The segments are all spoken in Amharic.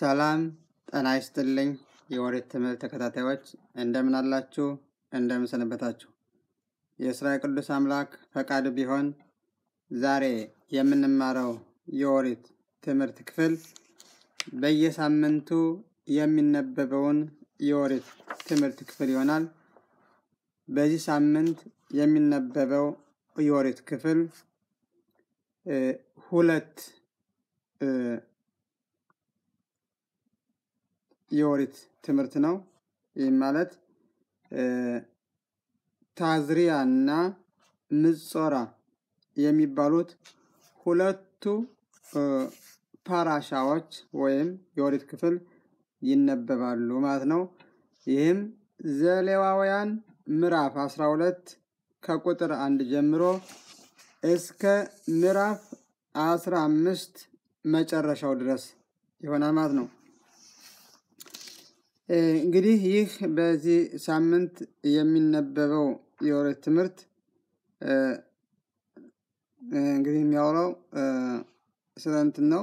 ሰላም ጤና ይስጥልኝ። የኦሪት ትምህርት ተከታታዮች እንደምን አላችሁ? እንደምን ሰነበታችሁ? የእስራኤል ቅዱስ አምላክ ፈቃድ ቢሆን ዛሬ የምንማረው የኦሪት ትምህርት ክፍል በየሳምንቱ የሚነበበውን የኦሪት ትምህርት ክፍል ይሆናል። በዚህ ሳምንት የሚነበበው የኦሪት ክፍል ሁለት የኦሪት ትምህርት ነው። ይህም ማለት ታዝሪያ እና ምጾራ የሚባሉት ሁለቱ ፓራሻዎች ወይም የኦሪት ክፍል ይነበባሉ ማለት ነው። ይህም ዘሌዋውያን ምዕራፍ 12 ከቁጥር አንድ ጀምሮ እስከ ምዕራፍ 15 መጨረሻው ድረስ ይሆናል ማለት ነው። እንግዲህ ይህ በዚህ ሳምንት የሚነበበው የኦሪት ትምህርት እንግዲህ የሚያወራው ስለ እንትን ነው።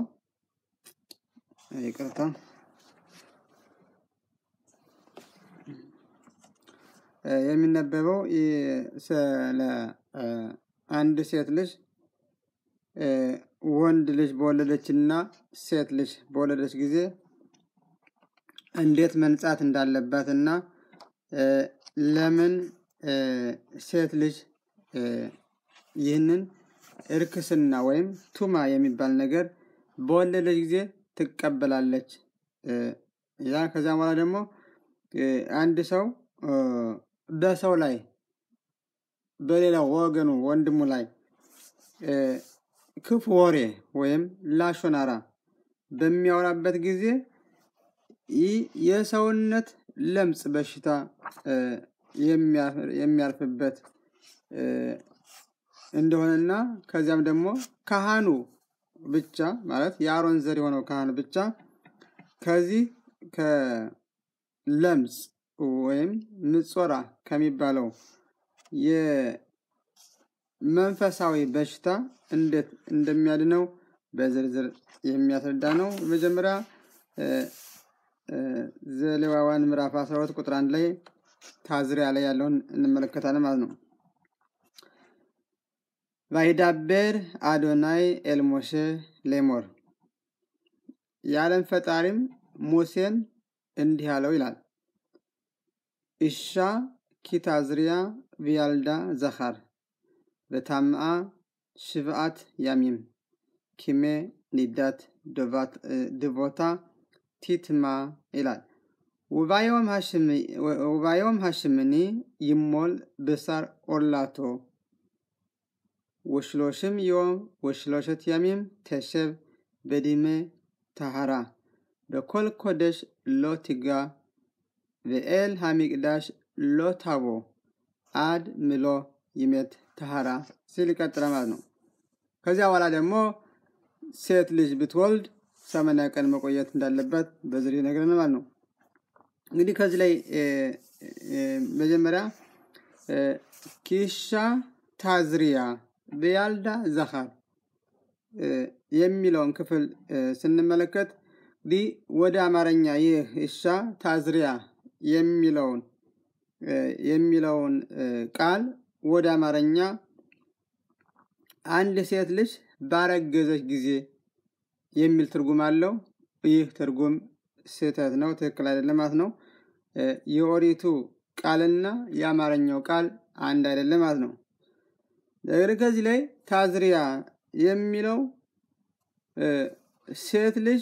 ይቅርታ የሚነበበው ስለ አንድ ሴት ልጅ ወንድ ልጅ በወለደች እና ሴት ልጅ በወለደች ጊዜ እንዴት መንጻት እንዳለባት እና ለምን ሴት ልጅ ይህንን እርክስና ወይም ቱማ የሚባል ነገር በወለደች ጊዜ ትቀበላለች። ያ ከዚያም በኋላ ደግሞ አንድ ሰው በሰው ላይ በሌላው ወገኑ ወንድሙ ላይ ክፉ ወሬ ወይም ላሾናራ በሚያወራበት ጊዜ ይህ የሰውነት ለምጽ በሽታ የሚያርፍበት እንደሆነና ከዚያም ደግሞ ካህኑ ብቻ ማለት የአሮን ዘር የሆነው ካህን ብቻ ከዚህ ከለምጽ ወይም ምጾራ ከሚባለው የመንፈሳዊ በሽታ እንዴት እንደሚያድነው በዝርዝር የሚያስረዳ ነው። መጀመሪያ ዘሌዋውያን ምዕራፍ 12 ቁጥር አንድ ላይ ታዝሪያ ላይ ያለውን እንመለከታለን ማለት ነው። ቫይዳቤር አዶናይ ኤልሞሼ ሌሞር የዓለም ፈጣሪም ሙሴን እንዲህ አለው ይላል። እሻ ኪታዝሪያ ቪያልዳ ዘኻር በታምአ ሽብአት ያሚም ኪሜ ኒዳት ድቦታ ቲትማ ይላል። ውባዮም ሃሽምኒ ይሞል ብሳር ኦላቶ ወሽሎሽም ዮም ወሽሎሸት ያሚም ተሸብ በዲሜ ታሃራ በኮል ኮደሽ ሎ ቲጋ በኤል ሃሚቅዳሽ ሎ ታቦ አድ ምሎ ይሜት ታሃራ ሲል ይቀጥላል ማለት ነው። ከዚያ በኋላ ደግሞ ሴት ልጅ ብትወልድ ሰማንያ ቀን መቆየት እንዳለበት በዝርዝር ይነግረናል ማለት ነው። እንግዲህ ከዚህ ላይ መጀመሪያ ኪሻ ታዝሪያ በያልዳ ዘኻር የሚለውን ክፍል ስንመለከት እንግዲህ ወደ አማርኛ ይህ እሻ ታዝሪያ የሚለውን የሚለውን ቃል ወደ አማርኛ አንድ ሴት ልጅ ባረገዘች ጊዜ የሚል ትርጉም አለው። ይህ ትርጉም ስህተት ነው፣ ትክክል አይደለም ማለት ነው። የኦሪቱ ቃልና የአማርኛው ቃል አንድ አይደለም ማለት ነው። ነገር ከዚህ ላይ ታዝሪያ የሚለው ሴት ልጅ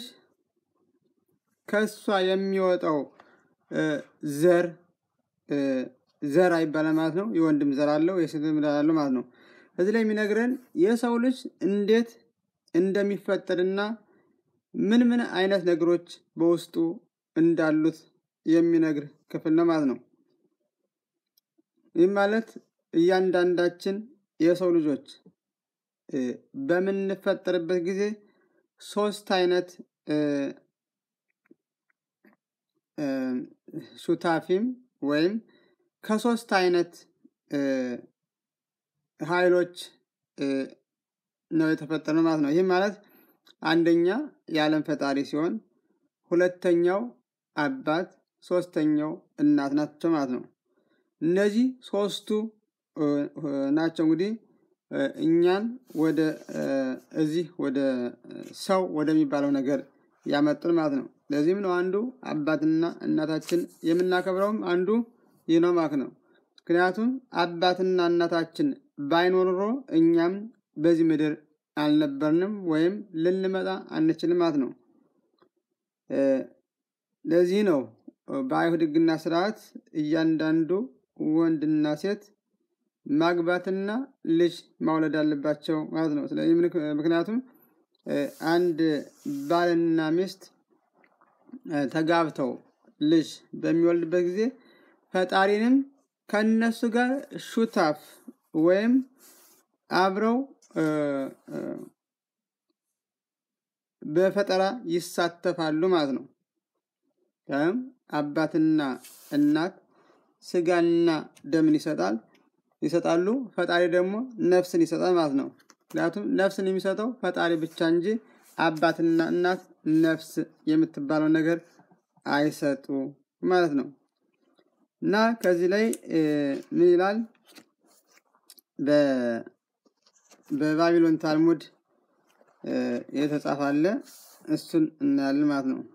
ከሷ የሚወጣው ዘር ዘር አይባልም ማለት ነው። የወንድም ዘር አለው፣ የሴትም ዘር አለው ማለት ነው። እዚህ ላይ የሚነግረን የሰው ልጅ እንዴት እንደሚፈጠርና ምን ምን አይነት ነገሮች በውስጡ እንዳሉት የሚነግር ክፍል ነው ማለት ነው። ይህ ማለት እያንዳንዳችን የሰው ልጆች በምንፈጠርበት ጊዜ ሶስት አይነት ሱታፊም ወይም ከሶስት አይነት ኃይሎች ነው የተፈጠረ ማለት ነው። ይህም ማለት አንደኛ የዓለም ፈጣሪ ሲሆን ሁለተኛው አባት፣ ሶስተኛው እናት ናቸው ማለት ነው። እነዚህ ሶስቱ ናቸው እንግዲህ እኛን ወደ እዚህ ወደ ሰው ወደሚባለው ነገር ያመጡን ማለት ነው። ለዚህም ነው አንዱ አባትና እናታችን የምናከብረውም አንዱ ይህ ነው ማለት ነው። ምክንያቱም አባትና እናታችን ባይኖር ኖሮ እኛም በዚህ ምድር አልነበርንም ወይም ልንመጣ አንችልም ማለት ነው። ለዚህ ነው በአይሁድ ሕግና ስርዓት እያንዳንዱ ወንድና ሴት ማግባትና ልጅ ማውለድ አለባቸው ማለት ነው። ስለዚህ ምክንያቱም አንድ ባልና ሚስት ተጋብተው ልጅ በሚወልድበት ጊዜ ፈጣሪንም ከነሱ ጋር ሹታፍ ወይም አብረው በፈጠራ ይሳተፋሉ ማለት ነው። አባትና እናት ስጋና ደምን ይሰጣል ይሰጣሉ። ፈጣሪ ደግሞ ነፍስን ይሰጣል ማለት ነው። ምክንያቱም ነፍስን የሚሰጠው ፈጣሪ ብቻ እንጂ አባትና እናት ነፍስ የምትባለው ነገር አይሰጡ ማለት ነው። እና ከዚህ ላይ ምን ይላል? በባቢሎን ታልሙድ የተጻፈ አለ። እሱን እናያለን ማለት ነው።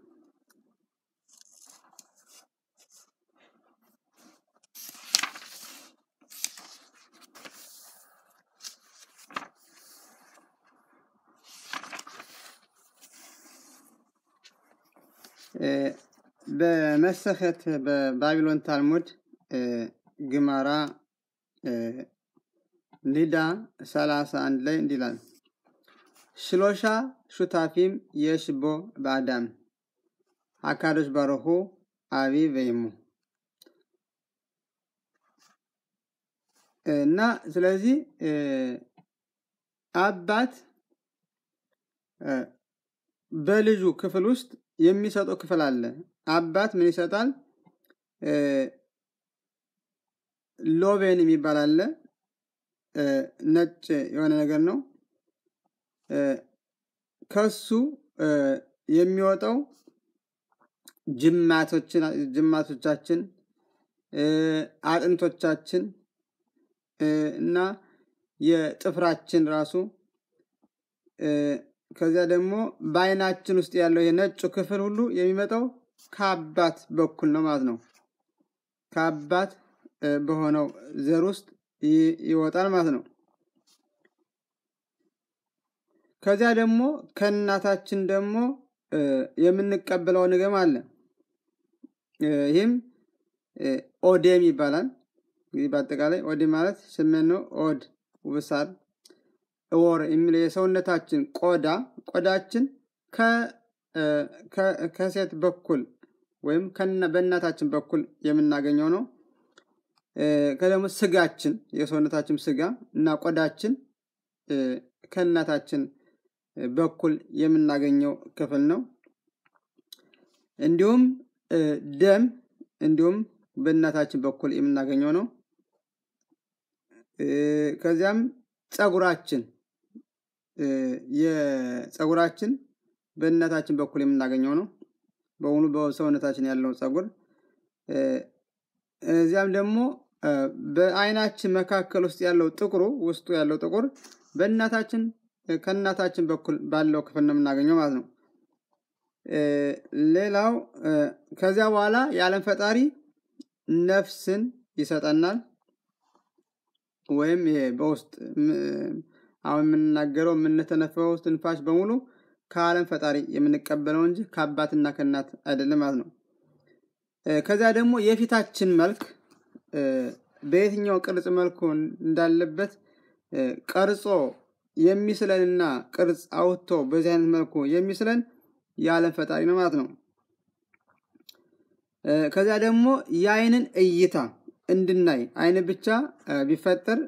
በመሰኸት በባቢሎን ታልሙድ ግማራ ኒዳ ሰላሳ አንድ ላይ እንዲህ ይላል ሽሎሻ ሹታፊም የሽቦ በአዳም አካዶች ባረሁ አቢ ወይሙ እና ስለዚህ አባት በልጁ ክፍል ውስጥ የሚሰጠው ክፍል አለ። አባት ምን ይሰጣል? ሎቤን የሚባል አለ። ነጭ የሆነ ነገር ነው። ከሱ የሚወጣው ጅማቶቻችን፣ አጥንቶቻችን እና የጥፍራችን ራሱ ከዚያ ደግሞ በአይናችን ውስጥ ያለው የነጩ ክፍል ሁሉ የሚመጣው ከአባት በኩል ነው ማለት ነው። ከአባት በሆነው ዘር ውስጥ ይወጣል ማለት ነው። ከዚያ ደግሞ ከእናታችን ደግሞ የምንቀበለው ንገም አለ። ይህም ኦዴም ይባላል። እንግዲህ በአጠቃላይ ኦዴ ማለት ስሜን ነው። ኦድ ውብሳር ወር የሚለው የሰውነታችን ቆዳ ቆዳችን ከሴት በኩል ወይም በእናታችን በኩል የምናገኘው ነው። ከደግሞ ስጋችን የሰውነታችን ስጋ እና ቆዳችን ከእናታችን በኩል የምናገኘው ክፍል ነው። እንዲሁም ደም እንዲሁም በእናታችን በኩል የምናገኘው ነው። ከዚያም ፀጉራችን የፀጉራችን በእናታችን በኩል የምናገኘው ነው። በሙሉ በሰውነታችን ያለው ፀጉር እዚያም ደግሞ በአይናችን መካከል ውስጥ ያለው ጥቁሩ ውስጡ ያለው ጥቁር በእናታችን ከእናታችን በኩል ባለው ክፍል ነው የምናገኘው ማለት ነው። ሌላው ከዚያ በኋላ የዓለም ፈጣሪ ነፍስን ይሰጠናል። ወይም ይሄ በውስጥ አሁን የምንናገረው የምንተነፈው ትንፋሽ በሙሉ ከዓለም ፈጣሪ የምንቀበለው እንጂ ከአባትና ከእናት አይደለም ማለት ነው። ከዚያ ደግሞ የፊታችን መልክ በየትኛው ቅርጽ መልኩ እንዳለበት ቀርጾ የሚስለንና ቅርጽ አውጥቶ በዚህ አይነት መልኩ የሚስለን የዓለም ፈጣሪ ነው ማለት ነው። ከዚያ ደግሞ የአይንን እይታ እንድናይ አይን ብቻ ቢፈጠር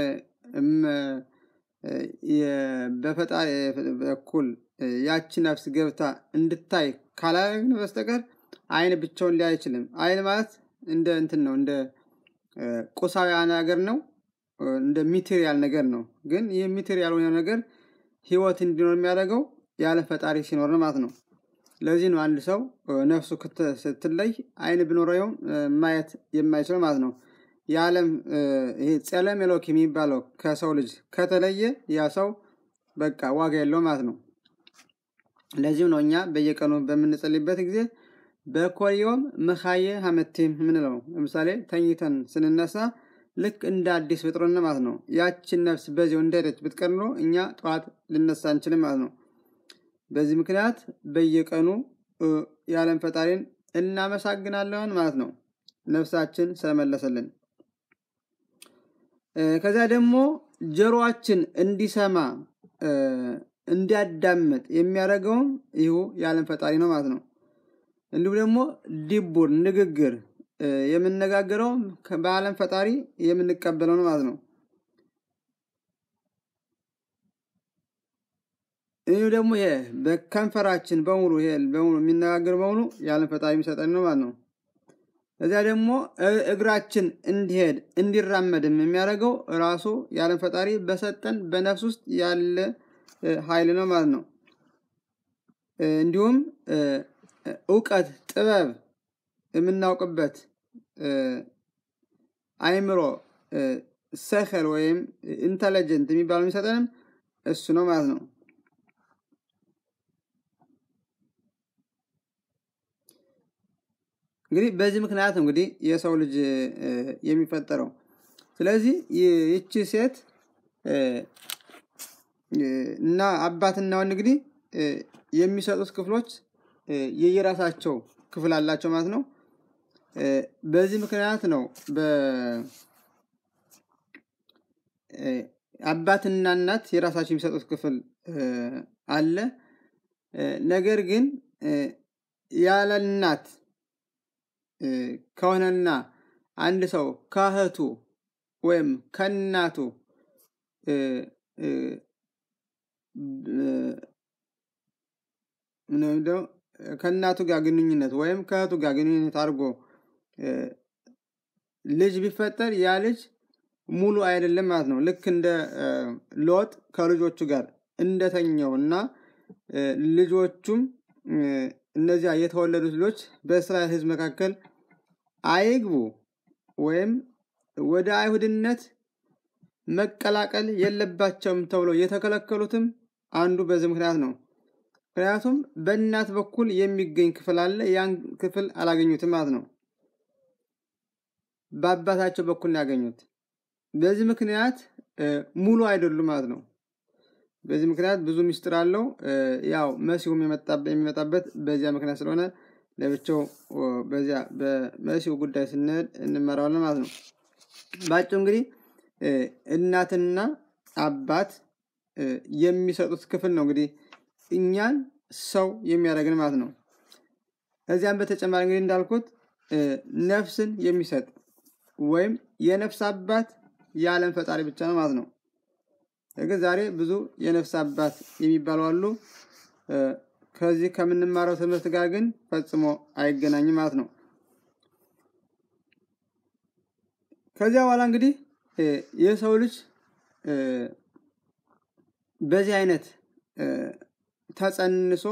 በፈጣሪ በኩል ያቺ ነፍስ ገብታ እንድታይ ካላደረግን በስተቀር አይን ብቻውን ሊያይ አይችልም። አይን ማለት እንደ እንትን ነው፣ እንደ ቁሳዊ ነገር ነው፣ እንደ ሚቴሪያል ነገር ነው። ግን ይህ ሚቴሪያል የሆነ ነገር ህይወት እንዲኖር የሚያደርገው ያለ ፈጣሪ ሲኖር ነው ማለት ነው። ለዚህ ነው አንድ ሰው ነፍሱ ስትለይ አይን ቢኖረውም ማየት የማይችለው ማለት ነው። የዓለም ይሄ ጸለም ኤሎክ የሚባለው ከሰው ልጅ ከተለየ ያ ሰው በቃ ዋጋ የለው ማለት ነው። ለዚህም ነው እኛ በየቀኑ በምንጸልይበት ጊዜ በኮዮም መካየ ሀመቴም የምንለው ለምሳሌ ተኝተን ስንነሳ ልክ እንደ አዲስ ፍጥሮን ማለት ነው። ያችን ነፍስ በዚያው እንደሄደች ብትቀር ኖሮ እኛ ጠዋት ልነሳ አንችልም ማለት ነው። በዚህ ምክንያት በየቀኑ የዓለም ፈጣሪን እናመሰግናለን ማለት ነው። ነፍሳችን ስለመለሰልን ከዚያ ደግሞ ጆሮአችን እንዲሰማ እንዲያዳምጥ የሚያደርገውም ይሁ የዓለም ፈጣሪ ነው ማለት ነው። እንዲሁም ደግሞ ዲቡር ንግግር የምነጋገረው በዓለም ፈጣሪ የምንቀበለው ነው ማለት ነው። ይህ ደግሞ ይሄ በከንፈራችን በሙሉ ይሄ በሙሉ የሚነጋገር በሙሉ የዓለም ፈጣሪ የሚሰጠን ነው ማለት ነው። እዚያ ደግሞ እግራችን እንዲሄድ እንዲራመድም የሚያደርገው ራሱ የዓለም ፈጣሪ በሰጠን በነፍስ ውስጥ ያለ ኃይል ነው ማለት ነው። እንዲሁም እውቀት፣ ጥበብ የምናውቅበት አይምሮ ሰከል ወይም ኢንተለጀንት የሚባለው የሚሰጠንም እሱ ነው ማለት ነው። እንግዲህ በዚህ ምክንያት እንግዲህ የሰው ልጅ የሚፈጠረው። ስለዚህ ይቺ ሴት እና አባትና ወንድ እንግዲህ የሚሰጡት ክፍሎች የየራሳቸው ክፍል አላቸው ማለት ነው። በዚህ ምክንያት ነው አባትና እናት የራሳቸው የሚሰጡት ክፍል አለ። ነገር ግን ያለ እናት ከሆነና አንድ ሰው ከእህቱ ወይም ከእናቱ ከእናቱ ጋር ግንኙነት ወይም ከእህቱ ጋር ግንኙነት አድርጎ ልጅ ቢፈጠር ያ ልጅ ሙሉ አይደለም ማለት ነው። ልክ እንደ ሎጥ ከልጆቹ ጋር እንደተኘው እና ልጆቹም እነዚያ የተወለዱት ልጆች በእስራኤል ሕዝብ መካከል አይግቡ ወይም ወደ አይሁድነት መቀላቀል የለባቸውም ተብሎ የተከለከሉትም አንዱ በዚህ ምክንያት ነው። ምክንያቱም በእናት በኩል የሚገኝ ክፍል አለ። ያን ክፍል አላገኙትም ማለት ነው። በአባታቸው በኩል ያገኙት። በዚህ ምክንያት ሙሉ አይደሉም ማለት ነው። በዚህ ምክንያት ብዙ ምስጢር አለው። ያው መሲሁም የሚመጣበት በዚያ ምክንያት ስለሆነ ለብቻው በዚያ በመሲሁ ጉዳይ ስንሄድ እንመራዋለን ማለት ነው። ባጭሩ እንግዲህ እናትና አባት የሚሰጡት ክፍል ነው እንግዲህ እኛን ሰው የሚያደርግን ማለት ነው። ከዚያም በተጨማሪ እንግዲህ እንዳልኩት ነፍስን የሚሰጥ ወይም የነፍስ አባት የዓለም ፈጣሪ ብቻ ነው ማለት ነው። ግን ዛሬ ብዙ የነፍስ አባት የሚባሉ አሉ። ከዚህ ከምንማረው ትምህርት ጋር ግን ፈጽሞ አይገናኝም ማለት ነው። ከዚያ በኋላ እንግዲህ የሰው ልጅ በዚህ አይነት ተጸንሶ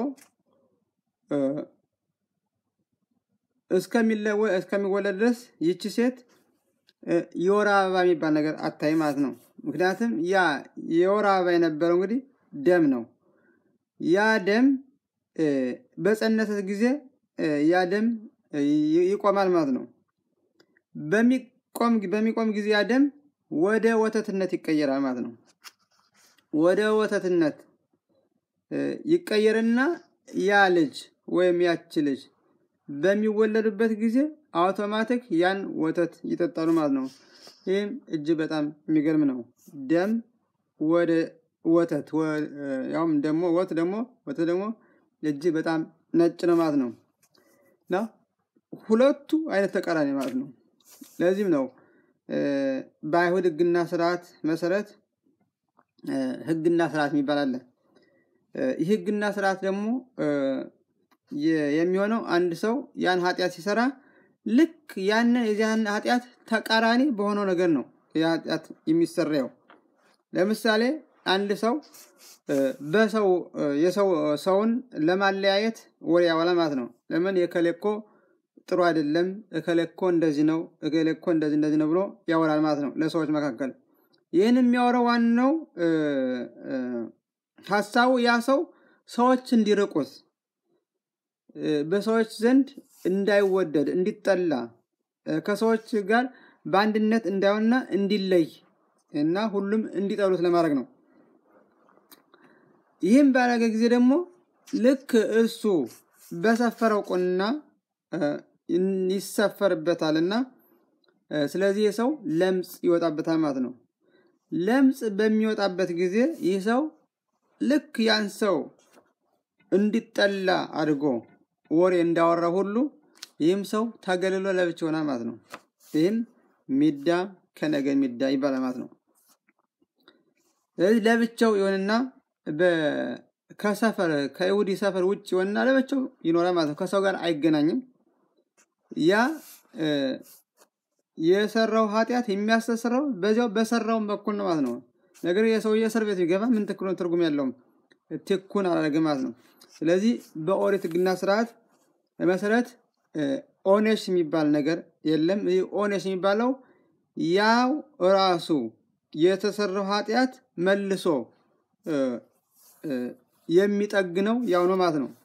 እስከሚወለድ ድረስ ይቺ ሴት የወር አበባ የሚባል ነገር አታይ ማለት ነው። ምክንያቱም ያ የወር አበባ የነበረው እንግዲህ ደም ነው። ያ ደም በጸነሰት ጊዜ ያ ደም ይቆማል ማለት ነው። በሚቆም ጊዜ ያ ደም ወደ ወተትነት ይቀየራል ማለት ነው። ወደ ወተትነት ይቀየርና ያ ልጅ ወይም ያች ልጅ በሚወለዱበት ጊዜ አውቶማቲክ ያን ወተት ይጠጣሉ ማለት ነው። ይህም እጅግ በጣም የሚገርም ነው። ደም ወደ ወተት ያውም ደግሞ ወት ደግሞ ወተት ደግሞ እጅግ በጣም ነጭ ነው ማለት ነው እና ሁለቱ አይነት ተቃራኒ ማለት ነው። ለዚህም ነው በአይሁድ ሕግና ስርዓት መሰረት ሕግና ስርዓት የሚባል አለ። ይህ ሕግና ስርዓት ደግሞ የሚሆነው አንድ ሰው ያን ኃጢአት ሲሰራ ልክ ያንን የዚያን ኃጢአት ተቃራኒ በሆነው ነገር ነው ኃጢአት የሚሰራው። ለምሳሌ አንድ ሰው በሰው የሰው ሰውን ለማለያየት ወሬ ያወላ ማለት ነው። ለምን የከሌኮ ጥሩ አይደለም፣ እከሌኮ እንደዚህ ነው፣ እከሌኮ እንደዚህ እንደዚህ ነው ብሎ ያወራል ማለት ነው ለሰዎች መካከል። ይህን የሚያወራው ዋናው ሀሳቡ ያ ሰው ሰዎች እንዲርቁት በሰዎች ዘንድ እንዳይወደድ እንዲጠላ ከሰዎች ጋር በአንድነት እንዳይሆንና እንዲለይ እና ሁሉም እንዲጠሉት ለማድረግ ነው። ይህም ባደረገ ጊዜ ደግሞ ልክ እሱ በሰፈረው ቁና ይሰፈርበታልና ስለዚህ ይህ ሰው ለምጽ ይወጣበታል ማለት ነው። ለምጽ በሚወጣበት ጊዜ ይህ ሰው ልክ ያን ሰው እንዲጠላ አድርጎ ወሬ እንዳወራ ሁሉ ይህም ሰው ተገልሎ ለብቻ ይሆናል ማለት ነው። ይህም ሚዳ ከነገ ሚዳ ይባላል ማለት ነው። ስለዚህ ለብቻው ይሆንና ከሰፈር ከይሁዲ ሰፈር ውጭ ይሆንና ለብቻው ይኖራል ማለት ነው። ከሰው ጋር አይገናኝም። ያ የሰራው ኃጢአት የሚያስተስረው በዚያው በሰራውን በኩል ነው ማለት ነው። ነገር የሰውዬ እስር ቤት ቢገባ ምን ትክክል ትርጉም ያለውም ትኩን አላደረገም ማለት ነው። ስለዚህ በኦሪት ሕግና ስርዓት መሰረት ኦኔሽ የሚባል ነገር የለም። ይህ ኦኔሽ የሚባለው ያው ራሱ የተሰራው ኃጢአት መልሶ የሚጠግነው ያው ነው ማለት ነው።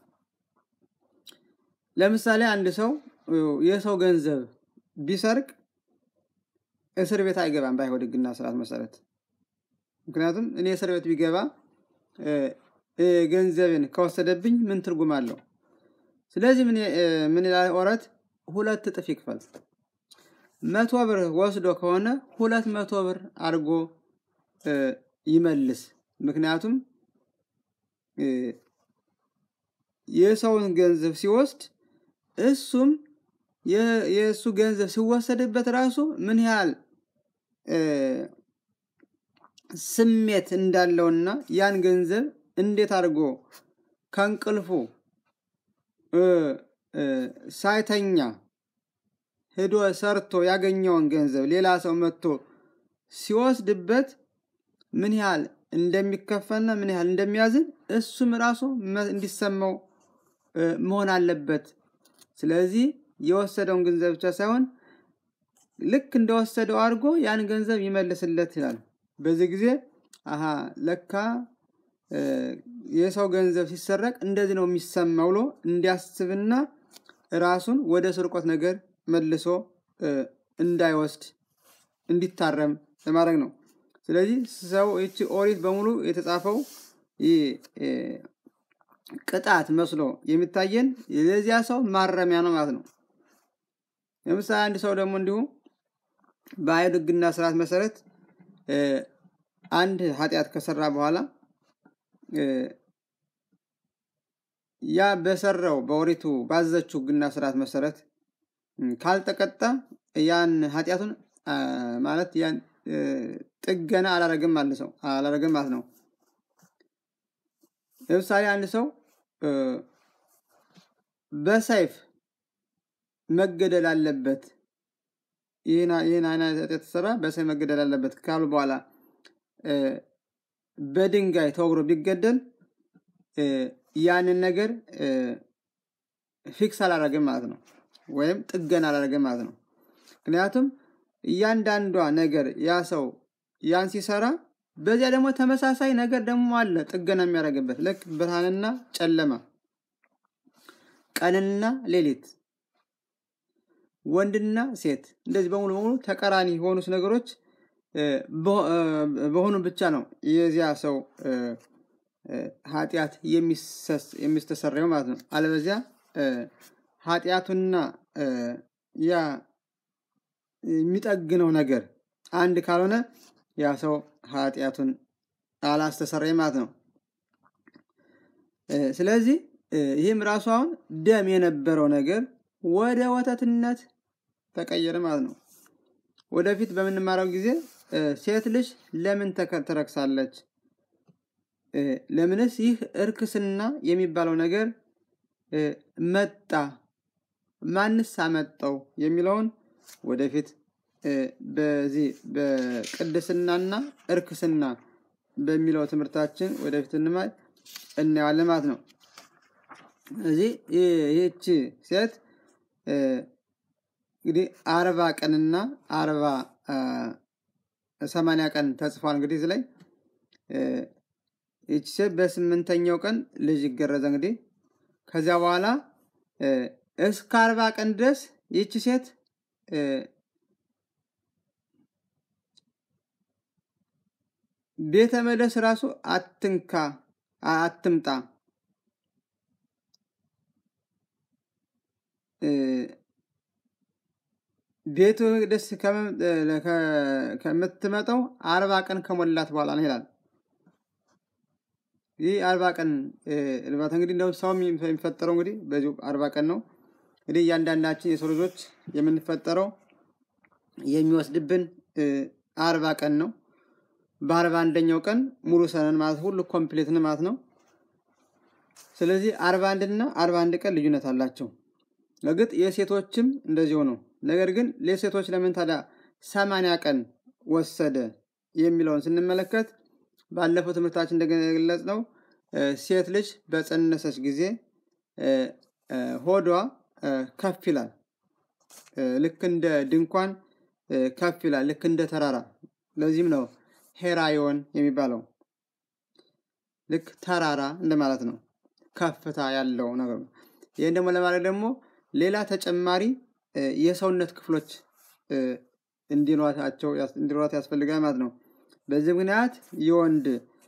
ለምሳሌ አንድ ሰው የሰው ገንዘብ ቢሰርቅ እስር ቤት አይገባም በአይሁድ ሕግና ስርዓት መሰረት። ምክንያቱም እኔ እስር ቤት ቢገባ ገንዘብን ከወሰደብኝ ምን ትርጉም አለው? ስለዚህ ምን ይላል ኦሪት? ሁለት እጥፍ ይክፈል። መቶ ብር ወስዶ ከሆነ ሁለት መቶ ብር አድርጎ ይመልስ። ምክንያቱም የሰውን ገንዘብ ሲወስድ እሱም የእሱ ገንዘብ ሲወሰድበት ራሱ ምን ያህል ስሜት እንዳለውና ያን ገንዘብ እንዴት አድርጎ ከእንቅልፉ ሳይተኛ ሄዶ ሰርቶ ያገኘውን ገንዘብ ሌላ ሰው መጥቶ ሲወስድበት ምን ያህል እንደሚከፈልና ምን ያህል እንደሚያዝን እሱም ራሱ እንዲሰማው መሆን አለበት። ስለዚህ የወሰደውን ገንዘብ ብቻ ሳይሆን ልክ እንደወሰደው አድርጎ ያን ገንዘብ ይመልስለት ይላል። በዚህ ጊዜ አሀ ለካ የሰው ገንዘብ ሲሰረቅ እንደዚህ ነው የሚሰማው ብሎ እንዲያስብና ራሱን ወደ ስርቆት ነገር መልሶ እንዳይወስድ እንዲታረም ለማድረግ ነው። ስለዚህ ሰው ይቺ ኦሪት በሙሉ የተጻፈው ቅጣት መስሎ የሚታየን ለዚያ ሰው ማረሚያ ነው ማለት ነው። ለምሳሌ አንድ ሰው ደግሞ እንዲሁ በአይሁድ ሕግና ስርዓት መሰረት አንድ ኃጢአት ከሰራ በኋላ ያ በሰራው በኦሪቱ ባዘችው ሕግና ስርዓት መሰረት ካልተቀጣ ያን ኃጢአቱን ማለት ያን ጥገና አላረግም ማለት ሰው አላረግም ማለት ነው። ለምሳሌ አንድ ሰው በሰይፍ መገደል አለበት፣ ይህን አይነት ኃጢአት የተሰራ በሰይፍ መገደል አለበት ካሉ በኋላ በድንጋይ ተወግሮ ቢገደል ያንን ነገር ፊክስ አላረግም ማለት ነው፣ ወይም ጥገና አላረግም ማለት ነው። ምክንያቱም እያንዳንዷ ነገር ያ ሰው ያን ሲሰራ በዚያ ደግሞ ተመሳሳይ ነገር ደግሞ አለ ጥገና የሚያደርግበት ልክ ብርሃንና ጨለማ፣ ቀንና ሌሊት፣ ወንድና ሴት እንደዚህ በሙሉ በሙሉ ተቃራኒ የሆኑት ነገሮች በሆኑ ብቻ ነው የዚያ ሰው ኃጢአት የሚስተሰረየው ማለት ነው። አለበዚያ ኃጢአቱና ያ የሚጠግነው ነገር አንድ ካልሆነ ያ ሰው ኃጢአቱን አላስተሰረየ ማለት ነው። ስለዚህ ይህም ራሱ አሁን ደም የነበረው ነገር ወደ ወተትነት ተቀየረ ማለት ነው። ወደፊት በምንማረው ጊዜ ሴት ልጅ ለምን ትረክሳለች? ለምንስ ይህ እርክስና የሚባለው ነገር መጣ? ማንስ አመጣው? የሚለውን ወደፊት በዚህ በቅድስናና እርክስና በሚለው ትምህርታችን ወደፊት እንማይ እናየዋለን ማለት ነው። እዚህ ይህች ሴት እንግዲህ አርባ ቀንና አርባ ሰማንያ ቀን ተጽፏል። እንግዲህ እዚህ ላይ ይህች ሴት በስምንተኛው ቀን ልጅ ይገረዘ እንግዲህ ከዚያ በኋላ እስከ አርባ ቀን ድረስ ይህች ሴት ቤተ መቅደስ ራሱ አትንካ አትምጣ ቤተ መቅደስ ከምትመጣው አርባ ቀን ከሞላት በኋላ ነው ይላል። ይህ አርባ ቀን እርባታ እንግዲህ እንደው ሰው የሚፈጠረው እንግዲህ በዚሁ አርባ ቀን ነው። እንግዲህ እያንዳንዳችን የሰው ልጆች የምንፈጠረው የሚወስድብን አርባ ቀን ነው። በአርባ አንደኛው ቀን ሙሉ ሰነን ማለት ሁሉ ኮምፕሌትን ማለት ነው። ስለዚህ አርባ አንድና አርባ አንድ ቀን ልዩነት አላቸው። እርግጥ የሴቶችም እንደዚሁ ነው። ነገር ግን ለሴቶች ለምን ታዲያ ሰማንያ ቀን ወሰደ የሚለውን ስንመለከት ባለፈው ትምህርታችን እንደገለጽ ነው ሴት ልጅ በጸነሰች ጊዜ ሆዷ ከፍ ይላል። ልክ እንደ ድንኳን ከፍ ይላል፣ ልክ እንደ ተራራ። ለዚህም ነው ሄራዮን የሚባለው ልክ ተራራ እንደማለት ነው፣ ከፍታ ያለው ነገር ነው። ይህን ደግሞ ለማድረግ ደግሞ ሌላ ተጨማሪ የሰውነት ክፍሎች እንዲኖራት ያስፈልጋል ማለት ነው። በዚህ ምክንያት የወንድ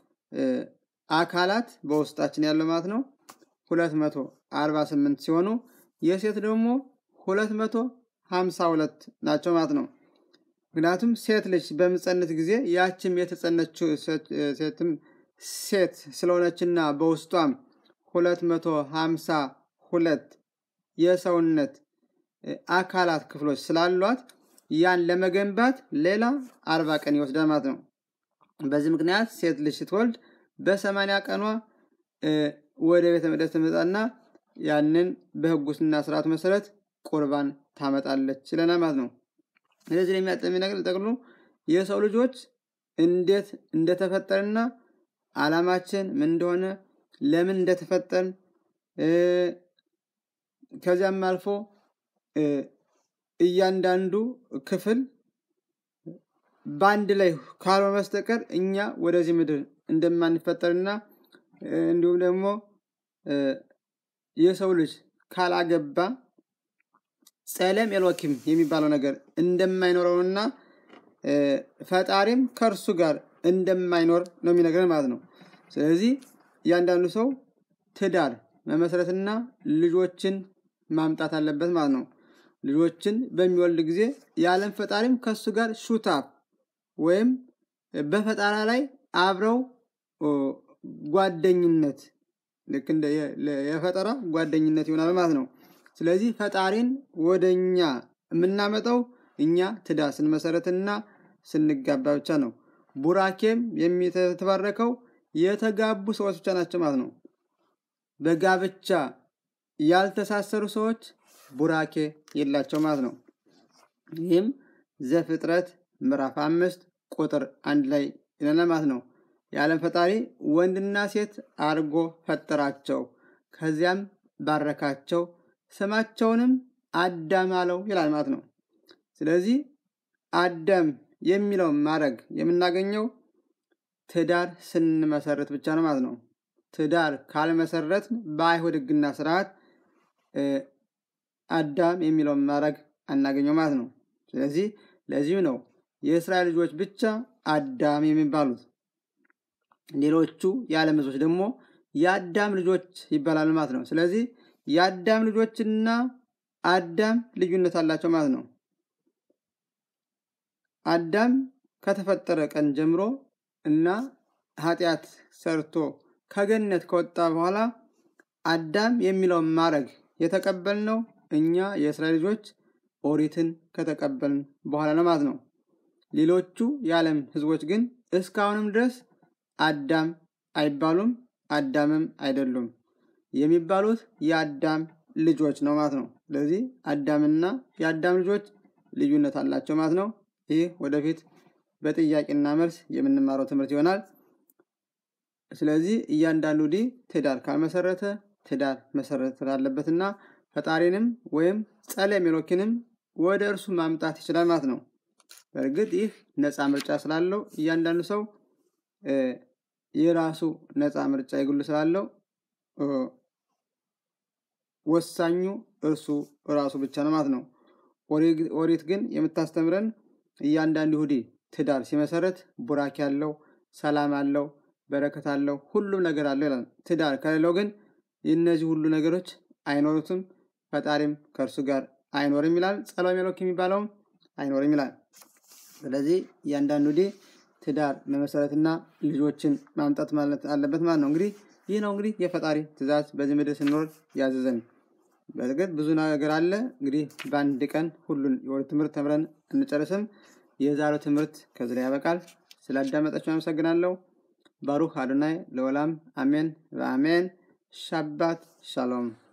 አካላት በውስጣችን ያለው ማለት ነው ሁለት መቶ አርባ ስምንት ሲሆኑ የሴት ደግሞ ሁለት መቶ ሀምሳ ሁለት ናቸው ማለት ነው። ምክንያቱም ሴት ልጅ በምጸነት ጊዜ ያችም የተጸነችው ሴትም ሴት ስለሆነችና በውስጧም ሁለት መቶ ሀምሳ ሁለት የሰውነት አካላት ክፍሎች ስላሏት ያን ለመገንባት ሌላ አርባ ቀን ይወስዳል ማለት ነው። በዚህ ምክንያት ሴት ልጅ ስትወልድ በሰማንያ ቀኗ ወደ ቤተ መቅደስ ትመጣና ያንን በሕጉና ስርዓቱ መሰረት ቁርባን ታመጣለች ይለናል ማለት ነው። ስለዚህ የሚያጠሚ ነገር ጠቅሉ የሰው ልጆች እንዴት እንደተፈጠርና ዓላማችን ምን እንደሆነ ለምን እንደተፈጠርን ከዚያም አልፎ እያንዳንዱ ክፍል በአንድ ላይ ካልሆነ በስተቀር እኛ ወደዚህ ምድር እንደማንፈጠርና እንዲሁም ደግሞ የሰው ልጅ ካላገባ ጸለም ኤሎኪም የሚባለው ነገር እንደማይኖረውና ፈጣሪም ከእርሱ ጋር እንደማይኖር ነው የሚነግረን ማለት ነው። ስለዚህ እያንዳንዱ ሰው ትዳር መመስረትና ልጆችን ማምጣት አለበት ማለት ነው። ልጆችን በሚወልድ ጊዜ የዓለም ፈጣሪም ከእሱ ጋር ሹታፕ ወይም በፈጣራ ላይ አብረው ጓደኝነት ልክ እንደ የፈጠራ ጓደኝነት ይሆናል ማለት ነው። ስለዚህ ፈጣሪን ወደ እኛ የምናመጣው እኛ ትዳር ስንመሰረትና ስንጋባ ብቻ ነው። ቡራኬም የተባረከው የተጋቡ ሰዎች ብቻ ናቸው ማለት ነው። በጋብቻ ያልተሳሰሩ ሰዎች ቡራኬ የላቸው ማለት ነው። ይህም ዘፍጥረት ምዕራፍ አምስት ቁጥር አንድ ላይ ይለናል ማለት ነው። የዓለም ፈጣሪ ወንድና ሴት አድርጎ ፈጠራቸው፣ ከዚያም ባረካቸው፣ ስማቸውንም አዳም አለው ይላል ማለት ነው። ስለዚህ አዳም የሚለው ማድረግ የምናገኘው ትዳር ስንመሰረት ብቻ ነው ማለት ነው። ትዳር ካልመሰረት በአይሁድ ሕግና ስርዓት አዳም የሚለውን ማድረግ አናገኘው ማለት ነው። ስለዚህ ለዚሁ ነው የእስራኤል ልጆች ብቻ አዳም የሚባሉት። ሌሎቹ የዓለም ሕዝቦች ደግሞ የአዳም ልጆች ይባላሉ ማለት ነው። ስለዚህ የአዳም ልጆችና አዳም ልዩነት አላቸው ማለት ነው። አዳም ከተፈጠረ ቀን ጀምሮ እና ኃጢአት ሰርቶ ከገነት ከወጣ በኋላ አዳም የሚለውን ማድረግ የተቀበልነው እኛ የእስራኤል ልጆች ኦሪትን ከተቀበልን በኋላ ነው ማለት ነው። ሌሎቹ የዓለም ሕዝቦች ግን እስካሁንም ድረስ አዳም አይባሉም፣ አዳምም አይደሉም። የሚባሉት የአዳም ልጆች ነው ማለት ነው። ስለዚህ አዳምና የአዳም ልጆች ልዩነት አላቸው ማለት ነው። ይህ ወደፊት በጥያቄና መልስ የምንማረው ትምህርት ይሆናል። ስለዚህ እያንዳንዱ ዲ ትዳር ካልመሰረተ ትዳር መሰረት አለበትና ፈጣሪንም ወይም ጸለም ኤሎኪንም ወደ እርሱ ማምጣት ይችላል ማለት ነው። በእርግጥ ይህ ነፃ ምርጫ ስላለው እያንዳንዱ ሰው የራሱ ነፃ ምርጫ የግሉ ስላለው ወሳኙ እርሱ ራሱ ብቻ ነው ማለት ነው። ኦሪት ግን የምታስተምረን እያንዳንዱ ይሁዲ ትዳር ሲመሰረት ቡራክ ያለው ሰላም አለው በረከት አለው ሁሉም ነገር አለው ይላል። ትዳር ከሌለው ግን እነዚህ ሁሉ ነገሮች አይኖሩትም፣ ፈጣሪም ከእርሱ ጋር አይኖርም ይላል። ጸሎሜ ኤሎክ የሚባለውም አይኖርም ይላል። ስለዚህ እያንዳንዱ ዲ ትዳር መመሰረትና ልጆችን ማምጣት ማለት አለበት ማለት ነው። እንግዲህ ይህ ነው እንግዲህ የፈጣሪ ትእዛዝ በዚህ ምድር ስንኖር ያዘዘን። በእርግጥ ብዙ ነገር አለ። እንግዲህ በአንድ ቀን ሁሉን የወር ትምህርት ተምረን እንጨርስም። የዛሬው ትምህርት ከዚህ ላይ ያበቃል። ስላዳመጣችሁ አመሰግናለሁ። ባሩክ አዶናይ ለወላም አሜን በአሜን ሻባት ሻሎም